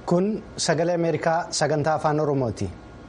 Kun sagalee Ameerikaa sagantaa afaan Oromooti.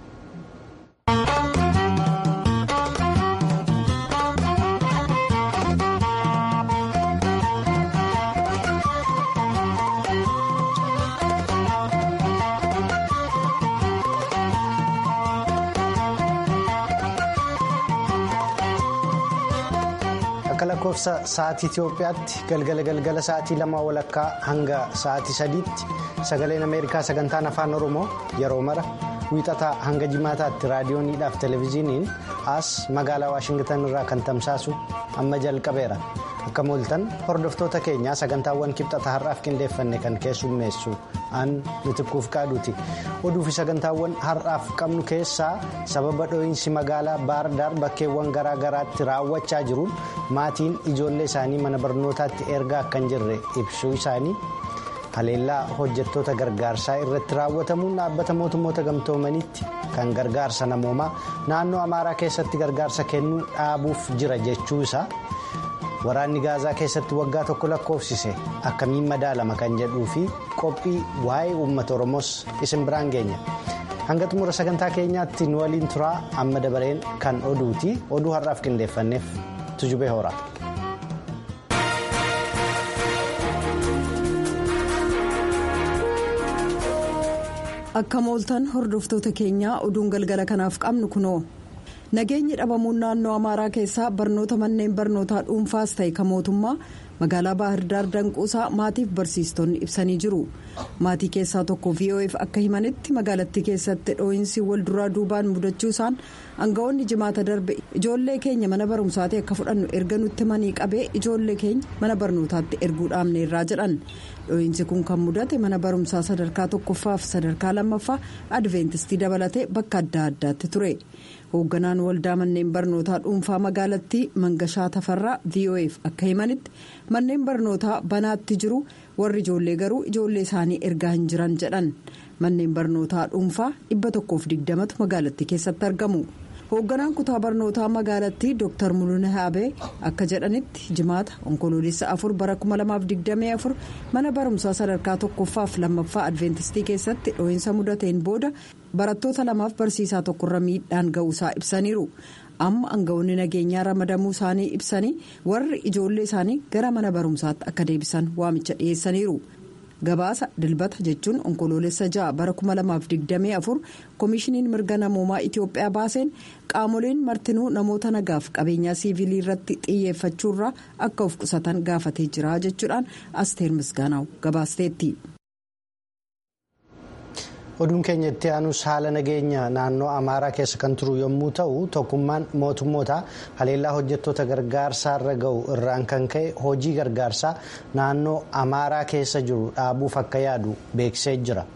Akka lakkoofsa sa'aatii Itoophiyaatti galgala galgala sa'aatii lama walakkaa hanga sa'aatii sadiitti sagaleen Ameerikaa sagantaan afaan Oromoo yeroo mara wiixataa hanga jimaataatti raadiyooniidhaaf televezyiiniin as magaalaa Waashingtan irraa kan tamsaasu amma jalqabeera. Akka mooltan hordoftoota keenyaa sagantaawwan kibxata har'aaf qindeeffanne kan keessummeessu aan mitikkuuf qaaduuti. Oduufi sagantaawwan har'aaf qabnu keessaa sababa dho'iinsi magaalaa baardaar bakkeewwan garaa garaatti raawwachaa jiruun maatiin ijoollee isaanii mana barnootaatti ergaa akka hin jirre ibsuu isaanii haleellaa hojjettoota gargaarsaa irratti raawwatamuun dhaabbata mootummoota gamtoomaniitti kan gargaarsa namoomaa naannoo amaaraa keessatti gargaarsa kennuu dhaabuuf jira jechuu isaa. waraanni gaazaa keessatti waggaa tokko lakkoofsise akkamiin madaalama kan jedhuu fi qophii waa'ee uummata oromoos isin biraan geenya hanga xumura sagantaa keenyaatti nu waliin turaa amma dabareen kan oduuti oduu har'aaf qindeeffanneef tujubee hoora. akka mooltan hordoftoota keenyaa oduun galgala kanaaf qabnu kunoo. nageenyi dhabamuun naannoo amaaraa keessaa barnoota manneen barnootaa dhuunfaas ta'e kan mootummaa magaalaa baahirdaar danquusaa maatiif barsiistonni ibsanii jiru maatii keessaa tokko vof akka himanitti magaalattii keessatti dhoo'insi wal duraa duubaan mudachuu isaan aangawoonni jimaata darbe ijoollee keenya mana barumsaatti akka fudhannu erga nutti manii qabee ijoollee keenya mana barnootaatti erguu dhaabneerraa jedhan dhoo'insi kun kan mudate mana barumsaa sadarkaa tokkoffaa fi sadarkaa lammaffaa adventistii dabalatee bakka adda addaatti ture. hoogganaan waldaa manneen barnootaa dhuunfaa magaalattii mangashaa tafarraa vof akka himanitti manneen barnootaa banaatti jiru warri ijoollee garuu ijoollee isaanii ergaa hin jiran jedhan manneen barnootaa dhuunfaa dhibba tokkoof digdamatu magaalattii keessatti argamu hoogganaan kutaa barnootaa magaalattii dr mul'ina haabee akka jedhanitti jimaata onkoloolessa afur bara 2024 mana barumsaa sadarkaa tokkoffaaf lammaffaa adventistii keessatti dhoo'insa mudateen booda. barattoota lamaaf barsiisaa tokkorra miidhaan ga'uusaa ibsaniiru amma aangawoonni nageenyaa ramadamuu isaanii ibsanii warri ijoollee isaanii gara mana barumsaatti akka deebisan waamicha dhiyeessaniiru gabaasa dilbata jechuun onkoloolessa ja'a bara 2024 koomishiniin mirga namoomaa itiyoophiyaa baaseen qaamoleen martinuu namoota nagaaf qabeenyaa siivilii irratti xiyyeeffachuurraa akka of qusatan gaafatee jira jechuudhaan asteer misgaanaa'u gabaasteetti. oduun keenya itti aanus haala nageenya naannoo amaaraa keessa kan turu yommuu ta'u tokkummaan mootummoota haleellaa hojjettoota gargaarsaa irra ga'u irraan kan ka'e hojii gargaarsaa naannoo amaaraa keessa jiru dhaabuuf akka yaadu beeksisee jira.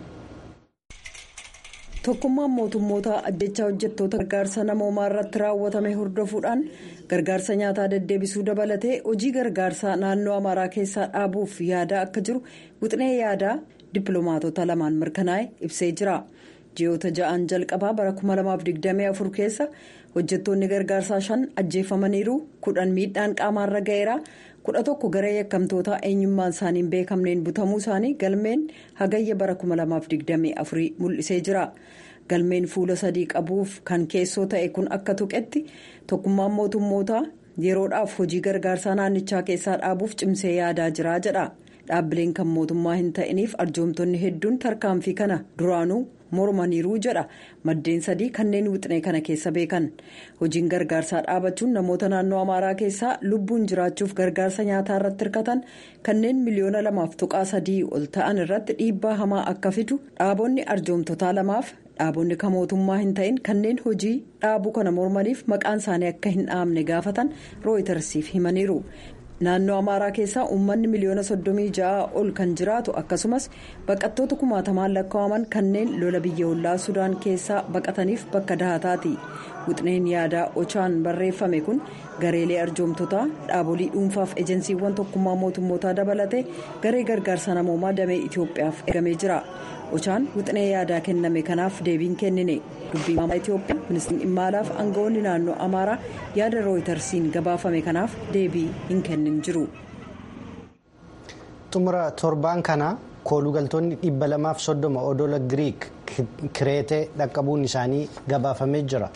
tokkummaan mootummoota ajjechaa hojjettoota gargaarsa namoomaa irratti raawwatame hordofuudhaan gargaarsa nyaataa deddeebisuu dabalatee hojii gargaarsaa naannoo amaaraa keessaa dhaabuuf yaadaa akka jiru wixinee yaadaa. dippiloomaatota lamaan mirkanaa'e ibsee jira ji'oota ja'aan jalqabaa bara 2024 keessa hojjettoonni gargaarsaa shan ajjeefamaniiru kudhan miidhaan qaamaarra ga'eera kudha tokko garee yakkamtoota eenyummaan isaanii hin beekamneen butamuu isaanii galmeen hagayya bara 2024 mul'isee jira galmeen fuula sadii qabuuf kan keessoo ta'e kun akka tuqetti tokkummaan mootummootaa yeroodhaaf hojii gargaarsaa naannichaa keessaa dhaabuuf cimsee yaadaa jira jedha. dhaabbileen kan mootummaa hin ta'iniif arjoomtonni hedduun tarkaanfii kana duraanuu mormaniiruu jedha maddeen sadii kanneen wixinee kana keessa beekan hojiin gargaarsaa dhaabachuun namoota naannoo amaaraa keessaa lubbuun jiraachuuf gargaarsa nyaataa irratti hirkatan kanneen miliyoona lamaaf tuqaa sadii ol ta'an irratti dhiibbaa hamaa akka fidu dhaabonni arjoomtotaa lamaaf dhaabonni kan mootummaa hin ta'in kanneen hojii dhaabuu kana mormaniif maqaan isaanii akka hin dhaamne gaafatan rooyitersiif himaniiru. naannoo amaaraa keessaa uummanni miliyoona soddomii ja'a ol kan jiraatu akkasumas baqattoota kumaatamaan lakkaa'aman kanneen lola biyya ollaa sudaan keessaa baqataniif bakka dahataati wixineen yaadaa ochaan barreeffame kun gareelee arjoomtotaa dhaabolii dhuunfaaf ejensiiwwan tokkummaa mootummootaa dabalatee garee gargaarsa namoomaa damee itiyoophiyaaf ergamee jira ochaan wixinee yaadaa kenname kanaaf deebiin kennine dubbii itiyoophiyaa ministeerri dhimma alaaf aangawoonni naannoo amaaraa yaada rooyitersiin gabaafame kanaaf deebii hin kennin jiru. xumura torbaan kana koolugaltoonni dhibba lamaaf soddoma odola giriik kireetee dhaqqabuun isaanii gabaafamee jira.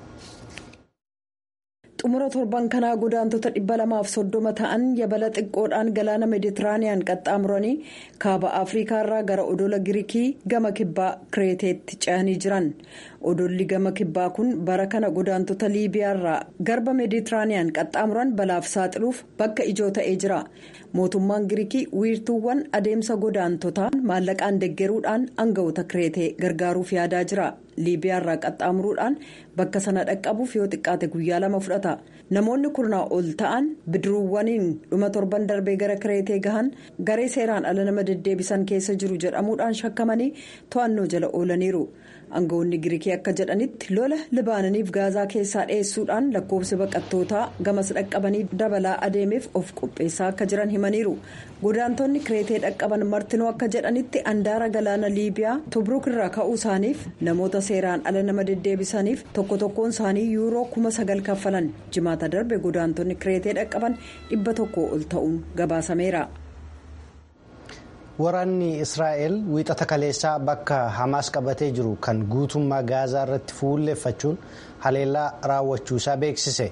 xumura torban kanaa godaantota dhibba lamaaf soddoma ta'an yabala xiqqoodhaan galaana meeditiraaniyaan qaxxaamuranii kaaba afriikaarraa gara odola giriikii gama kibbaa kireeteetti ce'anii jiran odolli gama kibbaa kun bara kana godaantota liibiyaarraa garba meeditiraaniyaan qaxxaamuran balaaf saaxiluuf bakka ijoo ta'ee jira mootummaan giriikii wiirtuuwwan adeemsa godaantotaa maallaqaan deggeruudhaan aangawoota kireetee gargaaruuf yaadaa jira. liibiyaarraa qaxxaamuruudhaan bakka sana dhaqqabuuf yoo xiqqaate guyyaa lama fudhata namoonni kurnaa ol ta'an bidiruuwwaniin dhuma torban darbee gara kireetee gahan garee seeraan ala nama deddeebisan keessa jiru jedhamuudhaan shakkamanii to'annoo jala oolaniiru aangawoonni giriikii akka jedhanitti lola libaananiif gaazaa keessaa dhiyeessuudhaan lakkoofsi baqattootaa gamas dhaqqabanii dabalaa adeemeef of qopheessaa akka jiran himaniiru godaantonni kireetee dhaqqaban martinoo akka jedhanitti andaara galaana liibiyaa tobruuk irraa ka'uu isaaniif namoota seeraan ala nama deddeebisaniif tokko tokkoon isaanii yuuroo kuma sagal kaffalan jimaata darbe godaantonni kireetee dhaqqaban dhibba tokko ol ta'uun gabaasameera. waraanni israa'el wiixata kaleessaa bakka hamaas qabatee jiru kan guutummaa gaazaa irratti fuulleeffachuun haleellaa raawwachuusaa beeksise.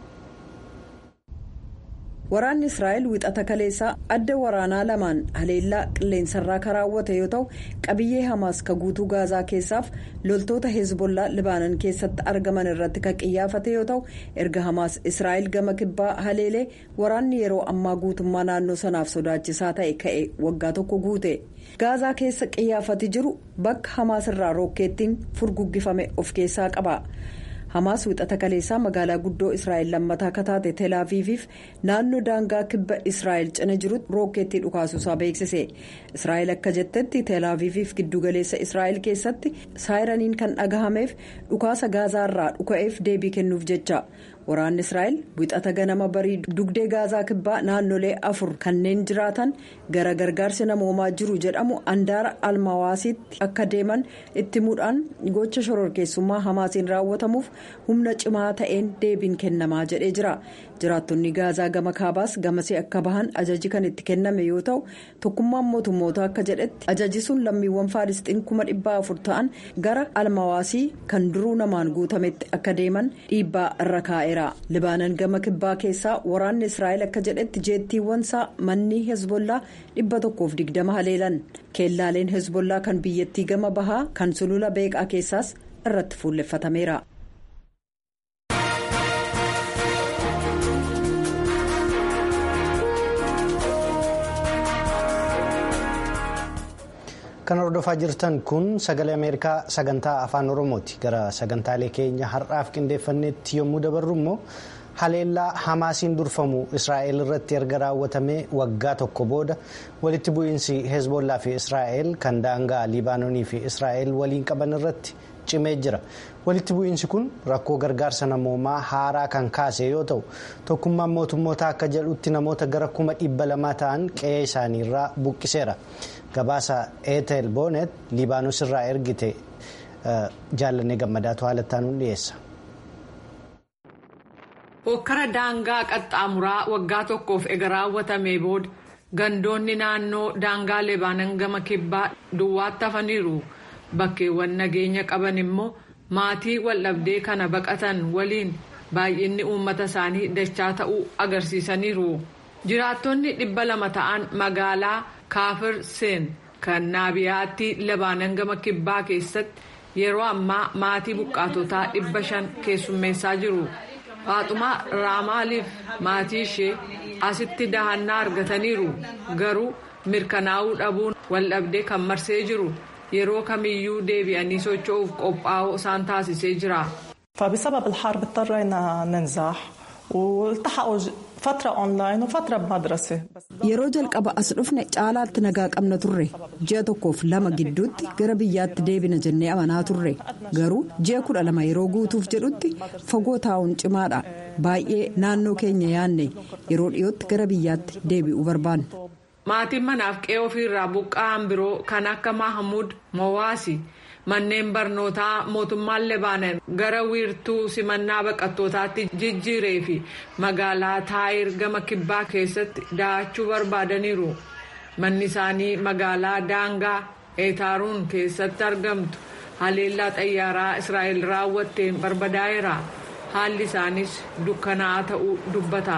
waraanni israa'el wixata kaleessaa adda waraanaa lamaan haleellaa qilleensarraa kan raawwate yoo ta'u qabiyyee hamaas ka guutuu gaazaa keessaaf loltoota hezbollaa libaanan keessatti argaman irratti kan qiyyaafate yoo ta'u erga hamaas israa'el gama kibbaa haleelee waraanni yeroo ammaa guutummaa naannoo sanaaf sodaachisaa ta'e ka'e waggaa tokko guute gaazaa keessa qiyyaafati jiru bakka hamaas irraa rookeettiin furguggifame of keessaa qaba. hamaas wixata kaleessaa magaalaa guddoo israa'el lammataa akka taate teelaaviiviif naannoo daangaa kibba israa'el cina jirutti rookeettii dhukaasuusaa beeksise israa'el akka jettetti teelaaviiviif giddugaleessa israa'el keessatti saayiraniin kan dhagahameef dhukaasa gaazaarraa dhuka'eef deebii kennuuf jecha waraanni israa'el wixata ganama barii dugdee gaazaa kibbaa naannolee afur kanneen jiraatan gara gargaarsi namoomaa jiru jedhamu andaara almawaasiitti akka deeman itti muudhaan gocha shororkeessummaa hamaasiin raawwatamuuf humna cimaa ta'een deebiin kennamaa jedhee jira jiraattonni gaazaa gama kaabaas gamasee akka bahan ajaji kan itti kenname yoo ta'u tokkummaan mootummoota akka jedhetti ajaji sun lammiiwwan faalisxiin kuma dhibbaa afur ta'an gara almawaasii kan duruu namaan guutametti akka deeman dhiibbaa irra kaa'eera libaanan gama kibbaa keessaa waraanni israa'el akka jedhetti jeettiiwwan isaa manni hezbollaa dhibba tokkoof digdama haleelan keellaaleen hezbollaa kan biyyattii gama bahaa kan sulula beeqaa keessaas irratti fuulleffatameera. kan hordofaa jirtan kun sagalee ameerikaa sagantaa afaan oromooti gara sagantaalee keenya har'aaf qindeeffannetti yommuu dabarru immoo haleellaa hamaasiin durfamu israa'el irratti erga raawwatamee waggaa tokko booda walitti bu'iinsi hezbollaa fi israa'el kan daangaa libaanoonii fi israa'el waliin qaban irratti cimee jira walitti bu'iinsi kun rakkoo gargaarsa namoomaa haaraa kan kaase yoo ta'u tokkummaan mootummoota akka jedhutti namoota gara kuma dhibba lamaa ta'an qe'ee isaaniirraa buqqiseera. gabaasa eetel boonet liibaanos irraa ergite jaallannee gammadaatu haalattaanuun dhiyeessa. hokkara daangaa qaxxaamuraa waggaa tokkoof ega raawwatamee booda gandoonni naannoo daangaa libaanan gama kibbaa duwwaatti hafaniiru bakkeewwan nageenya qaban immoo maatii waldhabdee kana baqatan waliin baay'inni uummata isaanii dachaa ta'uu agarsiisaniiru jiraattonni dhibba lama ta'an magaalaa. kaafir seen kan naabiyaatti libaanan gama kibbaa keessatti yeroo ammaa maatii buqqaatotaa dhibba shan keessummeessaa jiru faaxumaa raamaaliif maatii ishee asitti dahannaa argataniiru garuu mirkanaa'uu dhabuun waldhabdee kan marsee jiru yeroo kamiyyuu deebi'anii socho'uuf qophaa'uu isaan taasisee jira. فبسبب الحرب اضطرينا ننزح والتحقوا فترة أونلاين وفترة بمدرسة yeroo jalqaba as dhufne caalaatti nagaa qabna turre ji'a tokkoof lama gidduutti gara biyyaatti deebina jennee amanaa turre garuu ji'a kudha lama yeroo guutuuf jedhutti fagoo taa'uun cimaadha baay'ee naannoo keenya yaanne yeroo dhiyootti gara biyyaatti deebi'uu barbaanna. maatiin manaaf qe'ee ofiirraa buqqa'an biroo kan akka mahamuud mowaasi. manneen barnootaa mootummaan lebaanan gara wiirtuu simannaa baqattootaatti jijjiiree fi magaalaa taayir gama kibbaa keessatti da'achuu barbaadaniiru manni isaanii magaalaa daangaa eetaaruun keessatti argamtu haleellaa xayyaaraa israa'el raawwatteen barbadaa'eera haalli isaanis dukkanaa'aa ta'uu dubbata.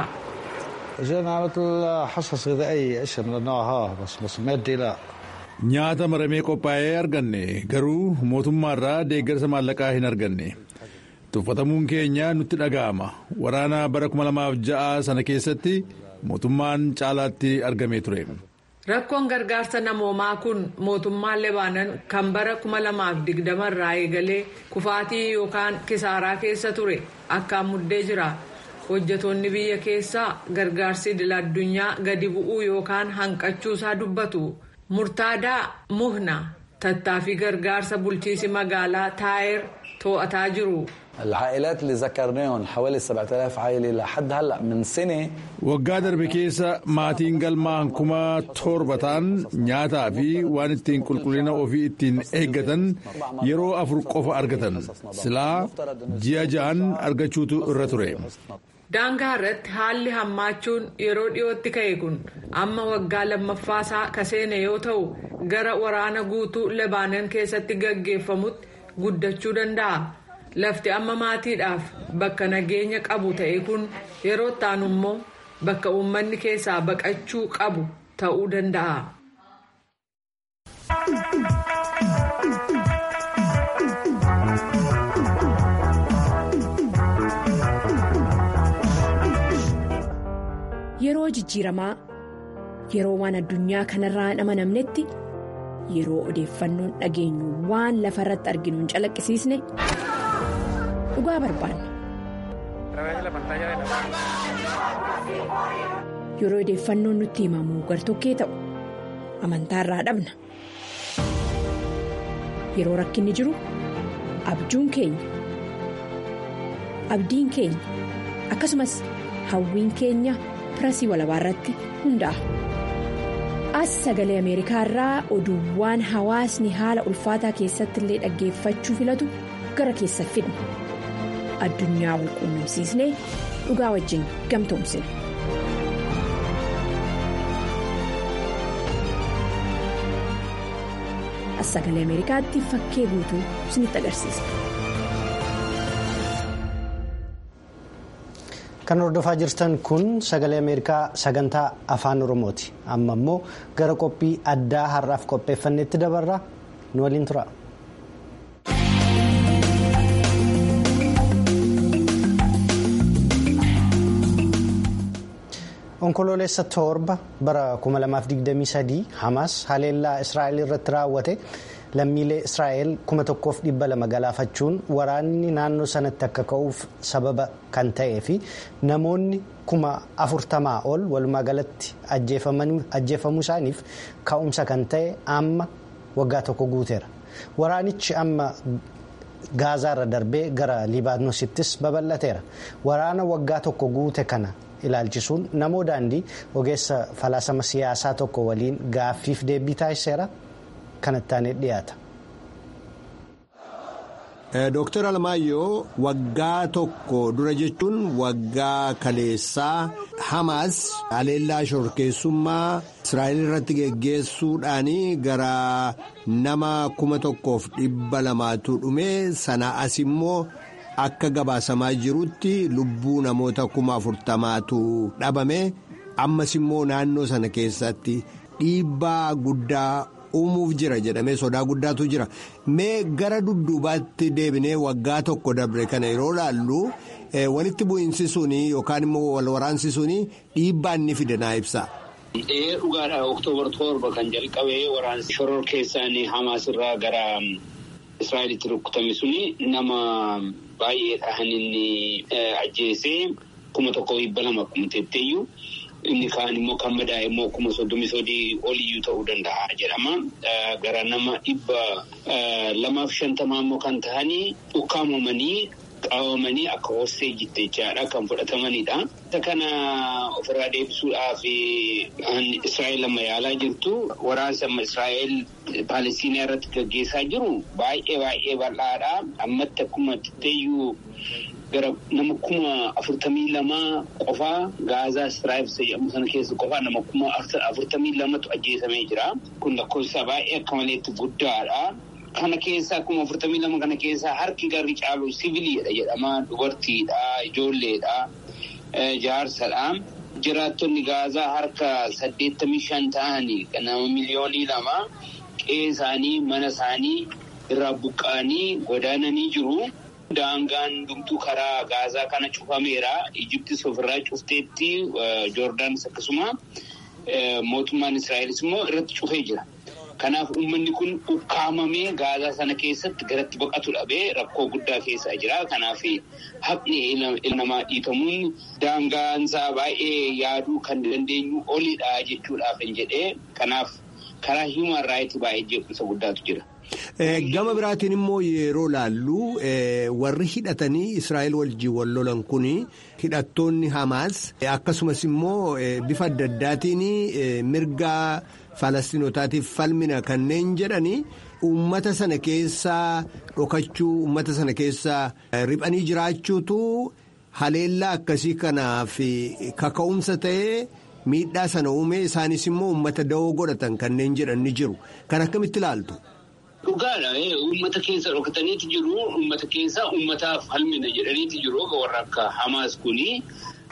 nyaata maramee qophaa'ee arganne garuu mootummaarraa deeggarsa maallaqaa hin arganne tuffatamuun keenya nutti dhaga'ama waraana bara 2006 sana keessatti mootummaan caalaatti argamee ture. rakkoon gargaarsa namoomaa kun mootummaan lebaanan kan bara 2020 irraa eegalee kufaatii yookaan kisaaraa keessa ture akkaan muddee jira hojjetoonni biyya keessaa gargaarsi idil addunyaa gadi bu'uu yookaan hanqachuusaa dubbatu murtaadaa muhna tattaaffii gargaarsa bulchiisi magaalaa taayer to'ataa jiru. العائلات اللي ذكرناهم حوالي 7000 عائلة لحد هلا من سنة waggaa darbe keessa maatiin galmaan kuma torba ta'an nyaataa fi waan ittiin qulqullina ofii ittiin eeggatan yeroo afur qofa argatan silaa ji'a ja'an argachuutu irra ture. daangaa irratti haalli hammaachuun yeroo dhiyootti ka'e kun amma waggaa lammaffaasaa kaseene yoo ta'u gara waraana guutuu lebaanan keessatti gaggeeffamutti guddachuu danda'a. lafti amma maatiidhaaf bakka nageenya qabu ta'e kun yeroo ta'an immoo bakka uummanni keessaa baqachuu qabu ta'uu danda'a. Yeroo jijjiiramaa yeroo waan addunyaa kanarraa hin amanamnetti yeroo odeeffannoon dhageenyu waan lafa irratti arginu hin calaqqisiisne. dhugaa barbaanna. Yeroo odeeffannoon nutti himamu gartokkee ta'u amantaa irraa dhabna. Yeroo rakkinni jiru abjuun keenya abdiin keenya akkasumas hawwiin keenya pirasii walabaa irratti hundaa'a. As sagalee Ameerikaa irraa oduuwwan hawaasni haala ulfaataa keessatti illee dhaggeeffachuu filatu gara keessa fidna. addunyaa wal quunnamsiisnee dhugaa wajjin gamtoomsina. As sagalee Ameerikaatti fakkee guutuu isinitti agarsiisa. Kan hordofaa jirtan kun sagalee Ameerikaa sagantaa afaan Oromooti. Amma immoo gara qophii addaa har'aaf qopheeffanneetti dabarra nu waliin tura. onkoloolessa torba bara 2023 hamas haleellaa israa'el irratti raawwate lammiilee israa'el 1200 galaafachuun waraanni naannoo sanatti akka ka'uuf sababa kan ta'ee fi namoonni 40 ol walumaa galatti ajjeefamuu isaaniif ka'umsa kan ta'e amma waggaa tokko guuteera waraanichi amma gaazaarra darbee gara libaanoosittis babal'ateera waraana waggaa tokko guute kana. ilaalchisuun namoo daandii ogeessa falaasama siyaasaa tokko waliin gaaffiif deebii taasiseera kanatti dhiyaata. Dooktar Alamaayyoo waggaa tokko dura jechuun waggaa kaleessaa Hamaas haleellaa shorkeessummaa Israa'el irratti geggeessuudhaan gara nama kuma tokkoof dhibba lamaatu dhume sana as immoo. Akka gabaasamaa jirutti lubbuu namoota kuma afurtamaatu dhabame ammas immoo naannoo sana keessatti dhiibbaa guddaa uumuuf jira jedhamee sodaa guddaatu jira mee gara dudduubaatti deebinee waggaa tokko dabre kana yeroo laallu walitti bu'iinsi suni yookaan immoo wal waraansi suni dhiibbaa inni fide naa ibsa. Ee dhugaadha oktoobar torba kan jalqabee waraansi shoror keessaan Hamaas irraa gara Israa'elitti rukkutame suni nama. baay'eedhaan inni ajjeesee kuma tokko dhibba lama kuma tetteeyyuu inni kaan immoo kan madaa'e immoo kuma soddomii sadii oliyyuu ta'uu danda'a jedhama. Gara nama dhibba lamaaf shantamaa immoo kan ta'anii ukkaamamanii qabamanii akka hosteejitti jechaadha kan fudhatamanidha. Isa kana ofirraa deebisuudhaaf Israa'el amma yaalaa jirtu waraansa amma Israa'el Paalestiinaa irratti gaggeessaa jiru baay'ee baay'ee bal'aadha. Ammatti akkuma tetteeyyuu gara nama kuma afurtamii lamaa qofaa gaazaa istiraayif jedhamu sana keessa qofaa nama kuma afurtamii lamatu ajjeesamee jira. Kun lakkoofsa baay'ee akka maleetti guddaadha. Kana keessaa kuma afurtamii lama kana keessaa harki garri caalu siviiliidha jedhama. Dubartiidha, ijoolleedha, jaarsadha. Jiraattonni gaazaa harka saddeettamii shan ta'anii nama miliyoonii lama qe'ee isaanii mana isaanii irraa buqqa'anii godaananii jiru. Daangaan dhumtuu karaa gaazaa kana cufameera. Ijiptis ofirraa cufteetti Joordaanis akkasuma mootummaan Israa'elis immoo irratti cufee jira. Kanaaf uummanni kun ukkaamamee gaazaa sana keessatti garatti baqatu dhabee rakkoo guddaa keessaa jira. Kanaaf haqni ilma namaa dhiitamuun daangaansaa baay'ee yaaduu kan dandeenyu olidha jechuudhaaf hin jedhee. Kanaaf karaa hiimaan raayitii baay'ee jeequmsa guddaatu jira. Gama biraatiin immoo yeroo laallu warri hidhatanii Israa'el wajjin wal lolan kun hidhattoonni Hamaas akkasumas immoo bifa adda addaatiin mirga Falastinootaatiif falmina kanneen jedhani uummata sana keessaa dhokachuu uummata sana keessaa riphanii jiraachuutu haleellaa akkasii kanaaf kaka'umsa ta'ee miidhaa sana uume isaanis immoo uummata da'oo godhatan kanneen jedhan ni jiru kan akkamitti ilaaltu. Dhugaadha. Uummata keessa dhokataniiti jiru. Uummata keessa uummataaf falmina jedhaniiti jiru. Warra akka Hamaas kuni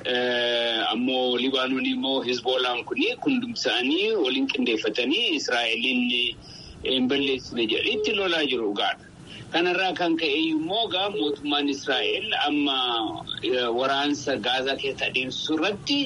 ammoo Libaanoon immoo Hizboolaan kuni kundumsaanii waliin qindeeffatanii Israa'eliin hin balleessine jedhaniitti lolaa jiru dhugaadha. Kanarraa kan ka'e immoo gaa mootummaan Israa'el amma waraansa gaazaa keessa adeemsisu irratti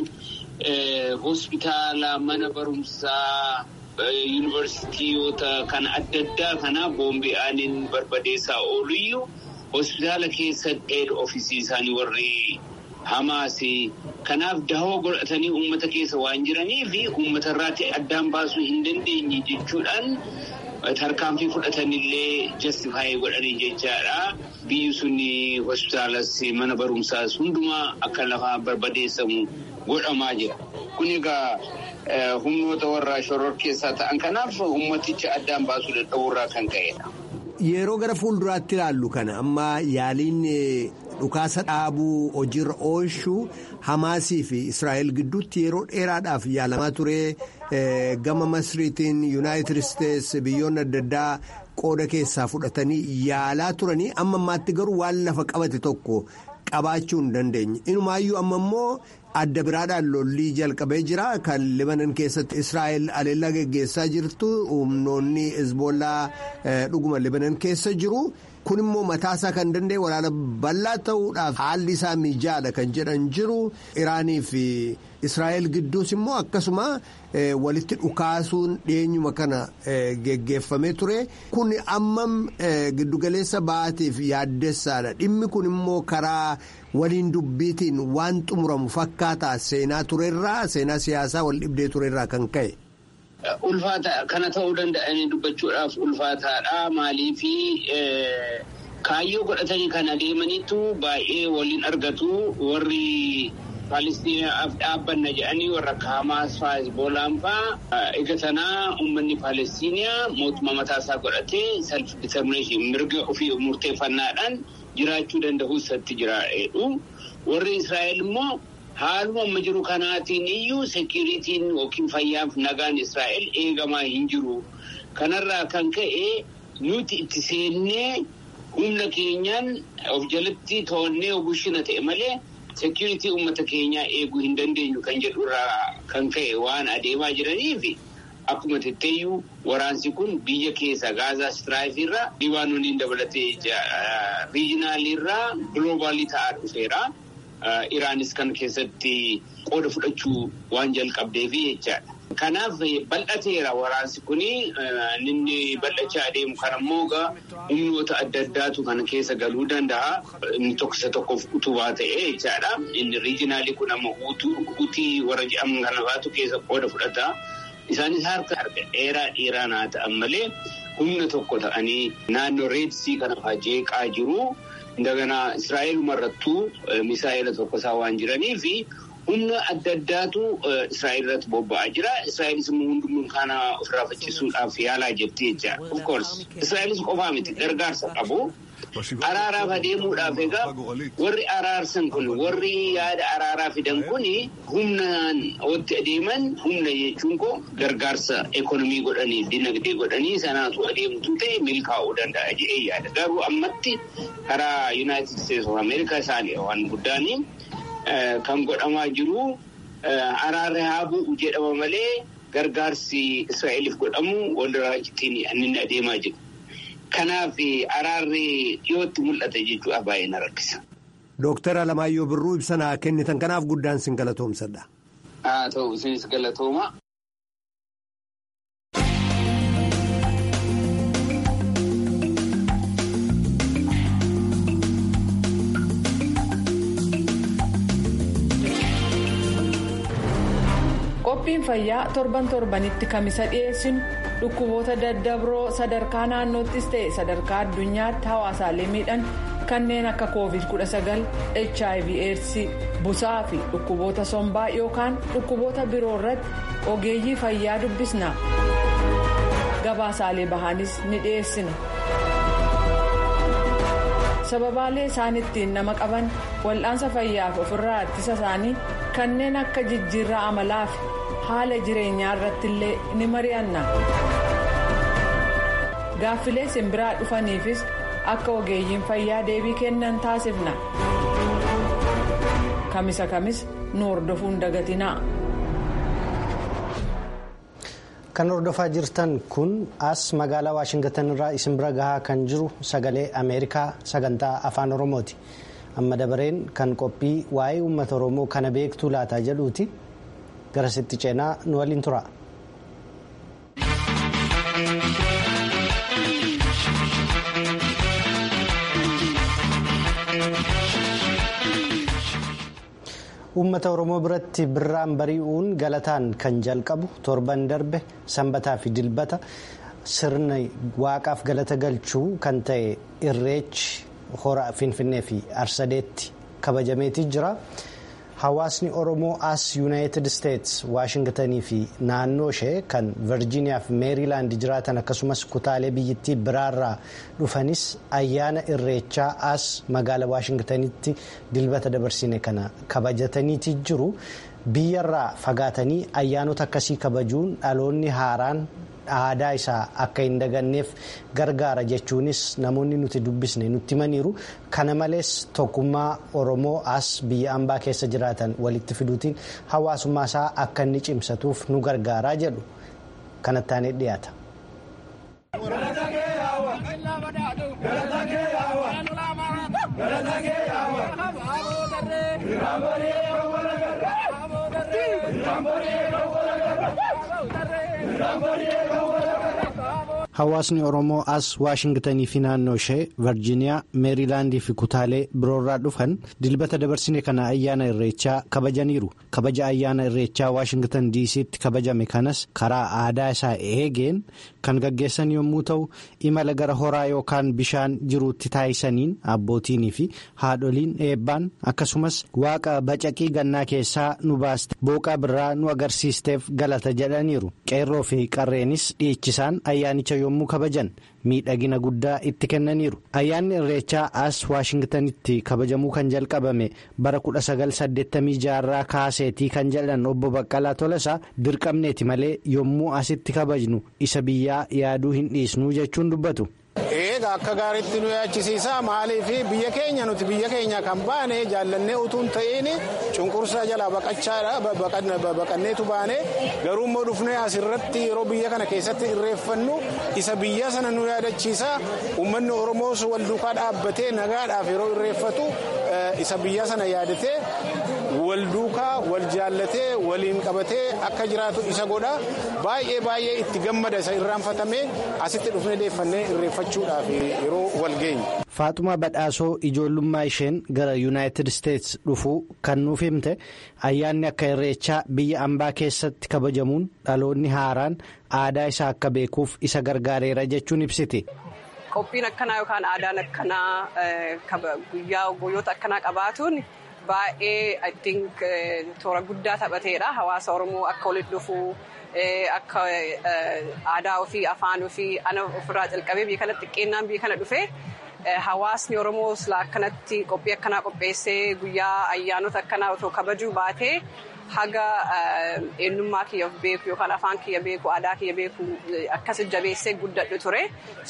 hospitaala mana barumsaa. Yuunivarsiitiyoota kan adda addaa kana boombii aaniin barbadeessaa ooluyyuu hospitaala keessa dheedha ofiisii isaanii warri Hamaasi. Kanaaf dahoo godhatanii uummata keessa waan jiranii fi uummata irraatti addaan baasuu hin dandeenye jechuudhaan tarkaanfii fudhatanillee jastifaayii godhanii jechaadha. Biyyi suni hospitaalas mana barumsaas hundumaa akka lafaa barbadeessamu godhamaa jira. Kun egaa. humnoota warra shoror keessaa ta'an kanaaf ummaticha addaan baasuu dadhabuurraa kan ka'edha. Yeroo gara fuulduraatti ilaallu kana amma yaaliin dhukaasa dhaabuu hojiirra oolchuu Hamaasii fi Israa'el gidduutti yeroo dheeraadhaaf yaalamaa ture gama Masriitiin Yuunaayitid Isteets biyyoonni adda addaa qooda keessaa fudhatanii yaalaa turanii amma ammaatti garuu waan lafa qabate tokko qabaachuu hin dandeenye. Inumaayyuu amma immoo adda biraadhaan lollii jalqabee jira kan libanan keessatti israa'el aleellaa geggeessaa jirtu humnoonni hezbollaa dhuguma libanan keessa jiru kun immoo mataasaa kan danda'e waraana bal'aa ta'uudhaaf haalli isaa mijaadha kan jedhan jiru iraanii fi israa'el gidduus immoo akkasuma walitti dhukaasuun dhiyeenyuma kana geggeeffamee ture kun ammam giddugaleessa ba'aatiif yaaddessaadha dhimmi kun immoo karaa waliin dubbiitiin waan xumuramu fakkaataa seenaa turerraa seenaa siyaasaa wal dhibdee turerraa kan ka'e. Ulfaata kana ta'uu danda'anii dubbachuudhaaf ulfaataadha maaliifi kaayyoo godhatanii kan adeemanitu baay'ee waliin argatu warri. Palestinaaf dhaabbanna jedhanii warra akka Hamaas fa'aa Hezbollaan fa'aa eegatanaa uummanni Palestiniyaa mootummaa mataasaa godhatee self determination mirga ofii murteeffannaadhaan jiraachuu danda'u isatti jiraadhu. Warri Israa'el immoo haaluma amma jiru kanaatiin iyyuu seekiriitiin yookiin fayyaaf nagaan Israa'el eegamaa hin jiru. Kanarraa kan ka'e nuti itti seennee humna keenyaan of jalatti to'annee ogushina ta'e malee. Seekiriitii uummata keenyaa eeguu hin dandeenyu kan jedhurraa kan ka'e waan adeemaa jiraniif akkuma tetteeyyuu waraansi kun biyya keessa gaazaa istiraayifirraa libaanooniin dabalatee riijinaaliirraa giloobaalii ta'aa dhufeera. Iraanis kan keessatti qooda fudhachuu waan jalqabdeefi jechaadha. Kanaaf bal'ateera waraansi kuni inni bal'achaa adeemu kan ammoo humnoota adda addaatu kana keessa galuu danda'a. Inni tokko isa tokkoof utubaa ta'e jechaadha. Inni riijinaalii kun ammoo utii warra jedhaman kanafaatu keessa qooda fudhata. Isaanis harka harka dheeraa dheeraa naa ta'an malee humna tokko ta'anii naannoo reedsii kana fa'aa jeeqaa jiru. Daganaa Israa'eel marrattuu misaa'ela tokko isaa waan jiranii fi humna adda addaatu Israa'el irratti bobba'aa jira. Israa'elis immoo hundumtuu kana ofirraa faccisuudhaaf yaalaa jirti jecha. Of course Israa'elis qofaa miti gargaarsa qabu. Araaraaf adeemuudhaaf egaa warri araarsan kun warri yaada araaraa fidan kun humnaan watti adeeman humna jechuun koo gargaarsa ekonomii godhanii dinagdee godhanii sanaatu adeemtu ta'e milkaa'uu danda'a jedhee yaada. Garuu ammatti karaa Yuunaayitid Isteetsi of Ameerikaa isaanii waan guddaanii kan godhamaa jiru araarri haa bu'u jedhama malee gargaarsi Israa'eliif godhamu walirraa ittiin inni adeemaa jiru. Kanaaf araarri dhiyootti mul'ata jechuudha baay'ee na rakkisa. Dooktar Alamaayyoo Birruu ibsa naa kennitan kanaaf guddaan sin galatoomsadha. Haa ta'u isinis galatooma. qophiin fayyaa torban torbanitti kamisa dhiyeessinu dhukkuboota daddabroo sadarkaa naannoottis ta'e sadarkaa addunyaatti hawaasaalee miidhan kanneen akka covid 19 hiv aids busaa fi dhukkuboota sombaa yookaan dhukkuboota biroo irratti ogeeyyii fayyaa dubbisna gabaasaalee bahaanis ni dhiyeessina. sababaalee isaan ittiin nama qaban wal'aansa fayyaaf ofirraa ittisa isaanii kanneen akka jijjiirraa amalaa fi haala jireenyaa irratti illee ni mari'anna gaaffilee simbiraa dhufaniifis akka ogeeyyiin fayyaa deebii kennan taasifna kamisa kamis nu hordofuun dagatinaa. kan hordofaa jirtan kun as magaalaa waashingatan irraa isin bira gahaa kan jiru sagalee ameerikaa sagantaa afaan oromooti amma dabareen kan qophii waa'ee uummata oromoo kana beektuu laataa jedhuuti garasitti ceenaa nu waliin tura. uummata oromoo biratti birraan bari'uun galataan kan jalqabu torban darbe sanbataa fi dilbata sirna waaqaaf galata galchuu kan ta'e irreechi hora finfinnee fi arsadeetti kabajameetii jira hawaasni oromoo as yuunaayitid isteets waashingtanii fi naannoo ishee kan virjiiniyaa fi meeriilaand jiraatan akkasumas kutaalee biyyittii biraarraa dhufanis ayyaana irreechaa as magaala waashingtanitti dilbata dabarsine kana kabajataniiti jiru biyyarraa fagaatanii ayyaanota akkasii kabajuun dhaloonni haaraan aadaa isaa akka hin daganneef gargaara jechuunis namoonni nuti dubbisne nutti himaniiru kana malees tokkummaa oromoo as biyya ambaa keessa jiraatan walitti fiduutiin hawaasummaa isaa akka inni cimsatuuf nu gargaaraa jedhu kanattaan dhiyaata. hawaasni oromoo as waashingtanii fi naannoo ishee virjiiniyaa meeriilaandii fi kutaalee biroorraa dhufan dilbata dabarsine kana ayyaana irreechaa kabajaniiru kabaja ayyaana irreechaa waashingtan diisiitti kabajame kanas karaa aadaa isaa eegeen kan gaggeessan yommuu ta'u imala gara horaa yookaan bishaan jiruutti taayisaniin abbootiinii fi haadholiin eebbaan akkasumas waaqa bacaqii gannaa keessaa nu baaste booqaa birraa nu agarsiisteef galata jedhaniiru qeerroo fi qarreenis dhiichisaan ayyaanicha yommuu kabajan miidhagina guddaa itti kennaniiru ayyaanni irreechaa as waashingtanitti kabajamuu kan jalqabame bara 1986 irraa kaaseetii kan jedhan obbo Baqqalaa Tolasaa dirqamneeti malee yommuu asitti kabajnu isa biyyaa yaaduu hin dhiisnuu jechuun dubbatu. Egaa akka gaariitti nu yaachisiisa maaliif biyya keenya nuti biyya keenya kan baane jaallannee utuun ta'in cunqursaa jalaa baqanneetu baane garuu immoo dhufnee asirratti yeroo biyya kana keessatti irreeffannu isa biyya sana nu yaadachiisa uummanni oromoos wal duukaa dhaabbatee nagaadhaaf yeroo irreeffatu isa biyya sana yaadatee wal duukaa wal jaallatee waliin qabatee akka jiraatu isa godha baay'ee baay'ee itti gammada isa irraanfatamee asitti dhufnee deeffannee irreeffachuudhaaf yeroo wal geenye. Faaxumaa Badhaasoo ijoollummaa isheen gara Yuunaayitid Isteets dhufuu kan nuuf himte ayyaanni akka irreechaa biyya ambaa keessatti kabajamuun dhaloonni haaraan aadaa isaa akka beekuuf isa gargaareera jechuun ibsiti. Qophiin akkanaa yookaan aadaan akkanaa guyyaa guyyoota akkanaa qabaatuun baay'ee I think toora guddaa taphateedha. Hawaasa Oromoo akka walitti dhufuu akka aadaa ofii afaan ofii ana ofirraa calqabee biyya kana xiqqeennaan biyya kana dhufee hawaasni Oromoo akkanatti qophii akkanaa qopheessee guyyaa ayyaanota akkanaa otoo kabajuu baatee haga eenyummaa kiyya beeku yookaan afaan kiyya beeku aadaa kiyya beeku akkas jabeessee guddadhu ture.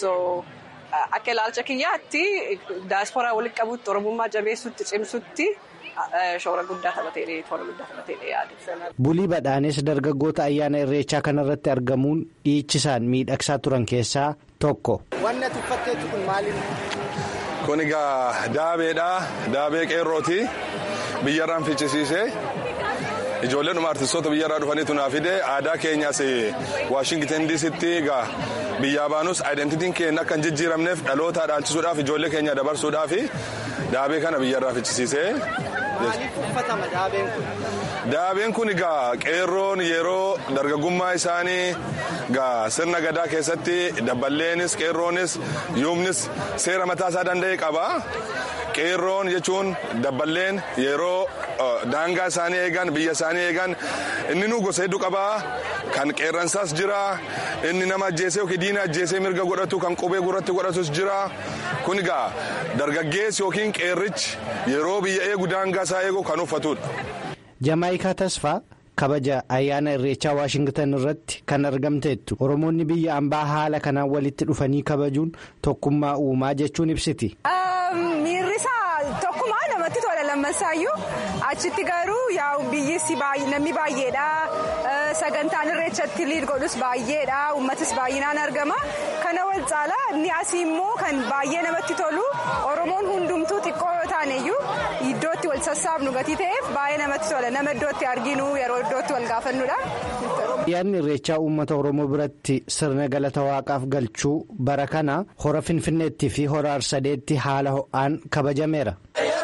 Akka ilaalcha kiyyaatti daasporaa walitti qabutti oromummaa jabeessutti cimsutti shoora guddaa taphatee toora guddaa taphatee yaada. Bulii badhaanes dargaggoota ayyaana irreechaa kanarratti argamuun dhiichisaan miidhagsaa turan keessaa tokko. Wanni ati uffatteetu kun maali? Kun egaa daabeedha. Daabee qeerrooti. Biyyarraan fichisiisee. Ijoolleen dhuma artistoota biyyarraa dhufaniitu naa fide aadaa keenyaas Waashingtan diisitti egaa biyyaa baanus aayidantitiin keenya akka hin jijjiiramneef dhaloota dhaalchisuudhaaf ijoollee keenya dabarsuudhaaf daabee kana biyyarraa fichisiisee. Maaliif uffatama daabeen kun? Daabeen kun egaa qeerroon yeroo dargaggummaa isaanii egaa sirna gadaa keessatti daballeenis qeerroonis yuumnis seera mataa isaa danda'e qaba. Qeerroon jechuun dabballeen yeroo daangaa isaanii eegan biyya isaanii eegan inni nu gosa hedduu qaba. Kan qeerransaas jira. Inni nama ajjeesee yookiin diina ajjeesee mirga godhatu kan qubee gurratti godhatus jira. Kun egaa dargaggeessi yookiin qeerrichi yeroo biyya eegu daangaa isaa eegu kan uffatudha. Jamaayikaa Tasfaa kabaja ayyaana irreechaa Waashingtan irratti kan argamteettu Oromoonni biyya ambaa haala kanaan walitti dhufanii kabajuun tokkummaa uumaa jechuun ibsiti. Miirri isaa tokkumaa namatti tola lammansaayyuu achitti garuu yaa'u biyyisi namni baay'eedha sagantaan irreechatti liid godhus baay'eedha uummatis baay'inaan argama kana wal caalaa inni asii immoo kan baay'ee namatti tolu oromoon hundumtuu xiqqoo yoo taaneyyuu iddootti wal sassaabnu gatii ta'eef baay'ee namatti tola nama iddootti arginu yeroo iddootti wal gaafannudha. Ayyaanni irreechaa uummata oromoo biratti sirna galata waaqaaf galchuu bara kana hora finfinneetti fi hora arsadeetti haala ho'aan kabajameera.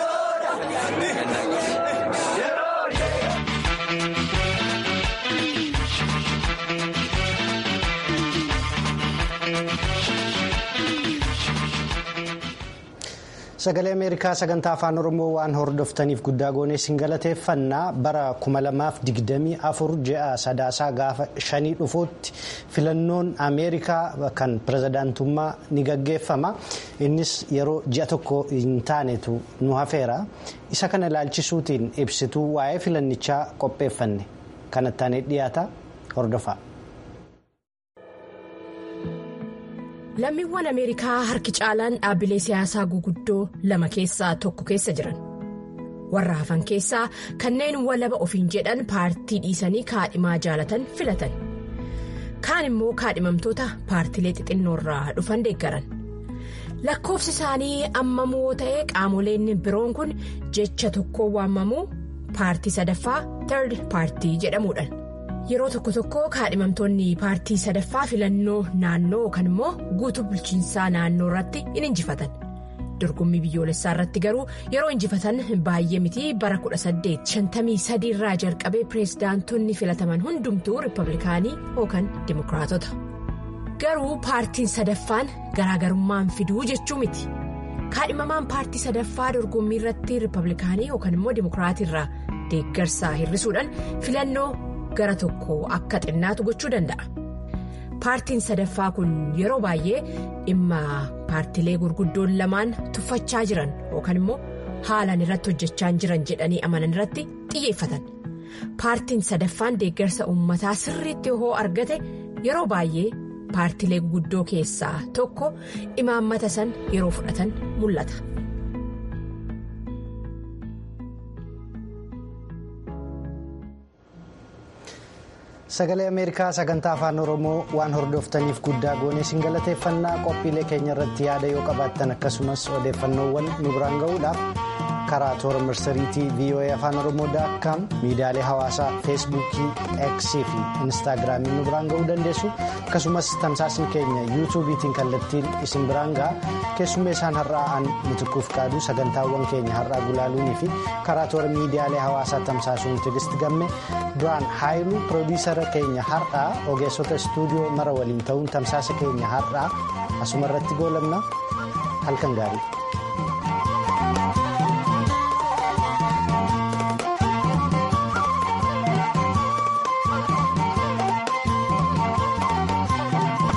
sagalee ameerikaa sagantaa afaan oromoo waan hordoftaniif guddaa goonee isin galateeffannaa bara 2024 ji'a sadaasaa gaafa shanii dhufuutti filannoon ameerikaa kan pirezidaantummaa ni gaggeeffama innis yeroo ji'a tokko hin taanetu nu hafeera isa kana ilaalchisuutiin ibsituu waa'ee filannichaa qopheeffanne kanattaan dhiyaata hordofaa. lammiiwwan ameerikaa harki caalaan dhaabbilee siyaasaa guguddoo lama keessaa tokko keessa jiran warra hafan keessaa kanneen walaba ofiin jedhan paartii dhiisanii kaadhimaa jaalatan filatan kaan immoo kaadhimamtoota paartilee xixinnoorraa dhufan deeggaran lakkoofsi isaanii ammamoo ta'ee qaamoleen biroon kun jecha tokkoon waamamuu paartii sadaffaa third paartii jedhamuudhaan. yeroo tokko tokko kaadhimamtoonni paartii sadaffaa filannoo naannoo yookaan immoo guutuu bulchiinsaa naannoo irratti in injifatan dorgommii biyyoolessaa irratti garuu yeroo injifatan baay'ee miti bara 1853 irraa jalqabee pireezidaantonni filataman hundumtuu riippablikaanii yookaan dimokiraatota garuu paartiin sadaffaan garaagarummaan fiduu jechuu miti kaadhimamaan paartii sadaffaa dorgommii irratti riippablikaanii yookaan immoo dimokiraatii irraa deeggarsaa hir'isuudhaan filannoo. gara tokko akka xinnaatu gochuu danda'a paartiin sadaffaa kun yeroo baay'ee dhimma paartilee gurguddoon lamaan tuffachaa jiran yookaan immoo haalaan irratti hojjechaa jiran jedhanii amanan irratti xiyyeeffatan paartiin sadaffaan deeggarsa uummataa sirriitti yoo argate yeroo baay'ee paartilee guguddoo keessaa tokko imaammata san yeroo fudhatan mul'ata. sagalee ameerikaa sagantaa afaan oromoo waan hordoftaniif guddaa goonee isin galateeffannaa qophiilee keenya irratti yaada yoo qabaattan akkasumas odeeffannoowwan nu biraan ga'uudhaaf karaa toora marsariitii voa afaan oromoo daakkaam miidiyaalee hawaasaa feesbuukii eksii fi instaagiraamii nu biraan ga'uu dandeessu akkasumas tamsaasni keenya yuutuubiitiin kallattiin isin biraan ga'a keessummeessaan har'aa nutukuuf qaadu sagantaawwan keenya har'aa gulaaluunii fi karaa toora miidiyaalee hawaasaa tamsaasuun tigist gamme duraan haayiluu piroodiisara keenya har'aa ogeessota istuudiyoo mara waliin ta'uun tamsaasa keenya har'aa asuma irratti goolabna halkan gaarii.